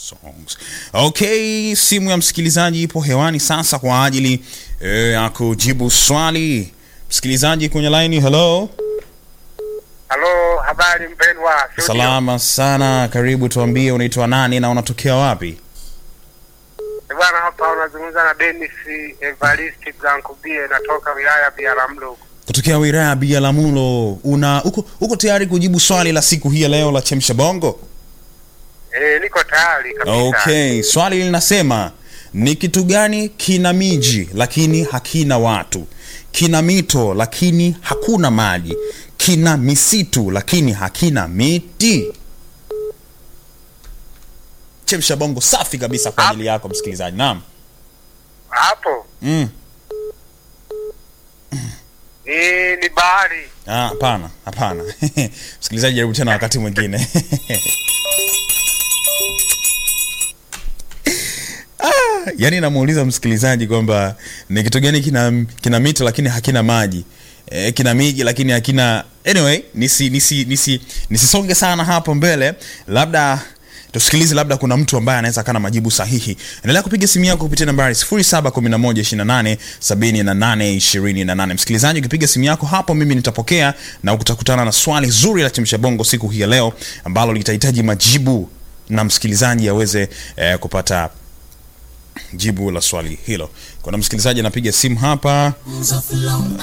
songs. Okay, simu ya msikilizaji ipo hewani sasa kwa ajili eh, ya kujibu swali. Msikilizaji kwenye line, hello. Halo, habari mpendwa. studio. Salama sana, karibu. Tuambie unaitwa nani na unatokea wapi? Eh, Bwana, hapa unazungumza na Dennis Evaristi Blankubie, natoka wilaya ya Biharamulo. Kutokea wilaya ya Biharamulo. Una uko, uko tayari kujibu swali la siku hii ya leo la chemsha bongo? Eh, niko tayari kabisa. Okay, swali linasema ni kitu gani kina miji lakini hakina watu, kina mito lakini hakuna maji, kina misitu lakini hakina miti? Chemsha bongo safi kabisa kwa ajili yako msikilizaji. Naam. Hapo Mm. ni ni bahari. Ah, hapana, hapana. Msikilizaji, jaribu tena wakati mwingine. Ah, yaani namuuliza msikilizaji kwamba ni kitu gani kina kina mito lakini hakina maji. E, kina miji lakini hakina anyway, nisi nisi nisi nisisonge sana hapo mbele. Labda tusikilize, labda kuna mtu ambaye anaweza kana majibu sahihi. Endelea kupiga simu yako kupitia nambari 0711287828. Msikilizaji, ukipiga simu yako hapo, mimi nitapokea na utakutana na swali zuri la chemsha bongo siku hii ya leo ambalo litahitaji majibu na msikilizaji aweze eh, kupata jibu la swali hilo. Kuna msikilizaji anapiga simu hapa.